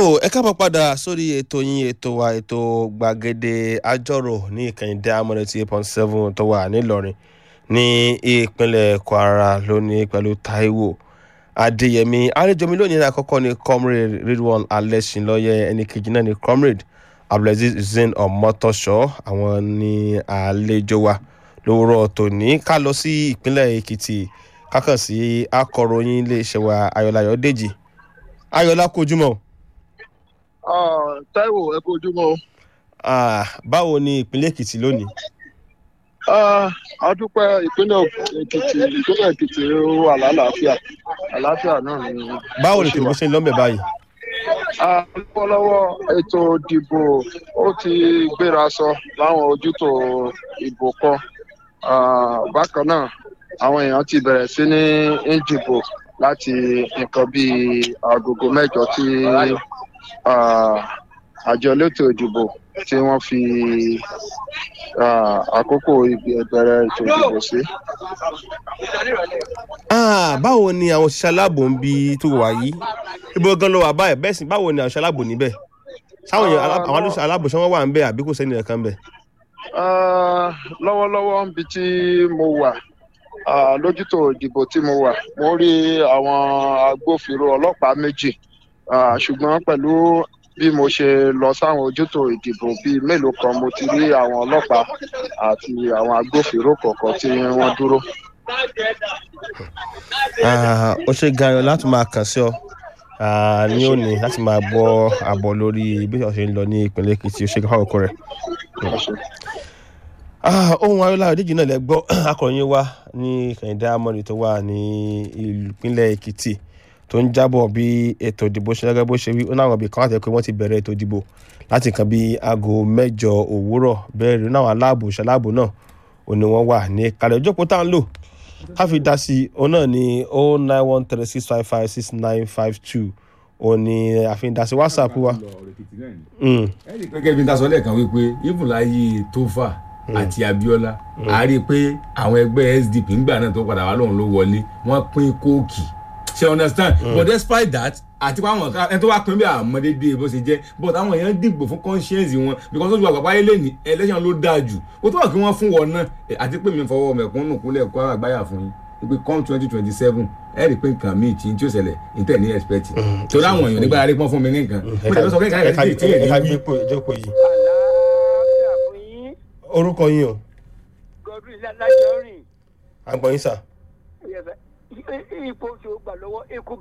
ẹ káàbọ̀ padà sórí ètò yín ètò wa ètò gbàgede àjọrò ní ìkànnì diamond eighty eight point seven tó wà nílọrin ní ìpínlẹ̀ kwara lónìí pẹ̀lú taiwo adéyẹmí àlejò mi lónìí náà àkọ́kọ́ ni comrade ridwan alẹ́sìnlọ́yẹ ẹni kejì náà ni comrade abdulaziz hussein ọmọtọ́ṣọ́ àwọn ni àlejò wa lówùrọ̀ tòní ká lọ sí ìpínlẹ̀ èkìtì kákàn sí akọ̀ròyìn iléeṣẹ́ wa ayọ̀láyọ̀ dèjì ayọ̀lá kojúmọ́. Táíwò ẹ kú ojúmọ́. Ah, báwo ni ìpínlẹ̀ èkìtì lónìí. a dúpẹ́ ìpínlẹ̀ èkìtì ìpínlẹ̀ èkìtì wà lálàáfíà àlàáfíà náà ni. báwo ni tìǹbù ṣe ń lọ́mẹ̀ báyìí. lọ́wọ́lọ́wọ́ ètò ìdìbò ó ti gbéra sọ láwọn ojútò ìbò kan bákan náà àwọn èèyàn ti bẹ̀rẹ̀ sí ní ń dìbò láti nǹkan bíi agogo mẹ́jọ tí àjọ elétò ìdìbò tí wọ́n fi àkókò ìbẹ̀rẹ̀ ètò ìdìbò sí. báwo ni àwọn òṣìṣẹ́ aláàbò ń bi tó wà yìí ibo gan ló wà báyìí bẹ́ẹ̀ sì báwo ni àwọn òṣìṣẹ́ aláàbò níbẹ̀ sáwọn àwọn òṣìṣẹ́ aláàbò ṣé wọ́n wà ń bẹ̀ àbí kò sẹ́ni ẹ̀kan bẹ̀. lọ́wọ́lọ́wọ́ níbi tí mo wà lójútò ìdìbò tí mo wà mo rí àwọn agbófinró ọlọ́pàá méjì ṣùgbọ́n pẹ̀lú bí mo ṣe lọ sáwọn ojútò ìdìbò bíi mélòó kan mo ti rí àwọn ọlọ́pàá àti àwọn agbófinró kọ̀ọ̀kan tí wọ́n dúró. ó ṣe gan-an láti máa kàn sí ọ ní òní láti máa gbọ́ àbọ̀ lórí bí ó ṣe ń lọ ní ìpínlẹ̀ èkìtì ó ṣe gan-an ọkọ rẹ̀ ohun ayọ́lá òdíjì náà lẹ gbọ́ akọ̀ròyìn wa ní kẹ̀hìndé amọ̀rì tó wà ní ìpínlẹ̀ èkìtì tó ń jábọ̀ bí ètò ìdìbò ṣe gẹ́gẹ́ bó ṣe wí ó náà wọ̀n bí kan láti pé wọ́n ti bẹ̀rẹ̀ ètò ìdìbò láti nǹkan bí aago mẹ́jọ òwúrọ̀ bẹ́ẹ̀ rí náà aláàbò ṣaláàbò náà ò ní wọ́n wà ní kalẹ̀ ìjókòó tá à ń lò ká fi dá sí i òun náà ní o nine one three six five five six nine five two òun ni àfihàn dá sí whatsapp wa. ẹnì gẹ́gẹ́ bí n ta sọ lẹ́ẹ̀kan wípé ibùláyé tó fà àti abiola a rí i pé àwọn ẹgbẹ́ sdp ńgbà náà tó padà wá lóun ló wọlé wọ́n pín kóòkì ṣe understand mm. but despite that àti pé àwọn ẹni tó wá pín bí àmọ́dédé bó ṣe jẹ́ but àwọn èèyàn dìgbò fún conscience wọn because ojú àgbàpá yẹn lè ní election ló dáa jù ó tó wà kí wọ́n fún wọn náà àti pé mi fọwọ́ mẹ̀kúnnù kúnlẹ̀ kó àgbáyà fún yín pé come twenty twenty seven ẹ rí i pé nǹkan míì tí tí ó ṣẹlẹ̀ níta ní expect torí àwọn èèyàn nígbà rí pọ́n fún mi ní nǹkan mo tẹ̀lé sọ kékeré kẹ́kẹ́ tí ì tí ì ní orúkọ yín o. godwin lajọrin. àgbọ̀yìn sà. ipò oṣù gbà lọ́wọ́ ikú